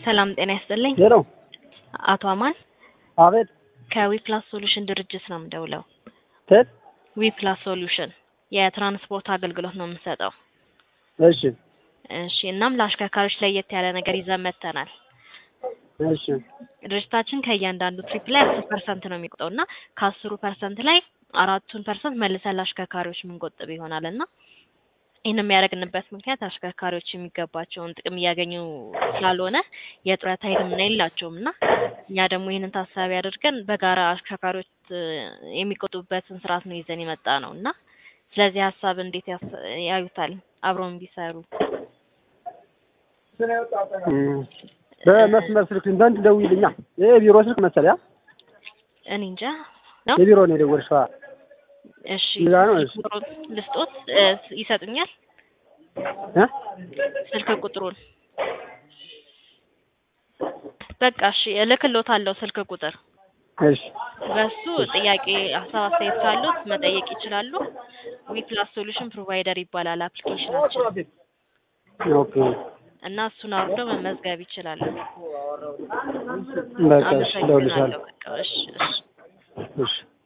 ሰላም ጤና ይስጥልኝ። ሄሎ አቶ አማን አቤት ከዊፕላስ ሶሉሽን ድርጅት ነው የምደውለው። ቴት ዊፕላስ ሶሉሽን የትራንስፖርት አገልግሎት ነው የምንሰጠው። እሺ እሺ እናም ለአሽከርካሪዎች ለየት ያለ ነገር ይዘን መጥተናል። እሺ ድርጅታችን ከእያንዳንዱ ትሪፕ ላይ አስር ፐርሰንት ነው የሚቆጠው እና ከአስሩ ፐርሰንት ላይ አራቱን ፐርሰንት መልሰን ለአሽከርካሪዎች የምንቆጥብ ይሆናል እና ይህን የሚያደርግንበት ምክንያት አሽከርካሪዎች የሚገባቸውን ጥቅም እያገኙ ስላልሆነ የጡረታ ሕክምና የላቸውም እና እኛ ደግሞ ይህንን ታሳቢ አድርገን በጋራ አሽከርካሪዎች እ የሚቆጡበትን ስርዓት ነው ይዘን የመጣ ነው እና ስለዚህ ሀሳብ እንዴት ያስ- ያዩታል? አብረውን ቢሰሩ እም፣ በመስመር ስልክ በእንትን ደውይልኛ። ይሄ የቢሮ ስልክ መሰለኝ። አ? እኔ እንጃ ነው። የቢሮ ነው የደወልሽው? አ? እሺ ሌላ ነው? እሺ። ቁጥሩን ልስጦት እ ይሰጡኛል? እ? ስልክ ቁጥሩን በቃ እሺ እልክልዎታለሁ ስልክ ቁጥር እሺ በሱ ጥያቄ ሀሳብ አስተያየት ካሉት መጠየቅ ይችላሉ። ዊፕላስ ሶሉሽን ፕሮቫይደር ይባላል አፕሊኬሽናችን ኦኬ እና እሱን አውርደው መመዝገብ ይችላሉ። በቃ እሺ፣ እደውልልሻለሁ። አመሰግናለሁ። በቃ እሺ እሺ እሺ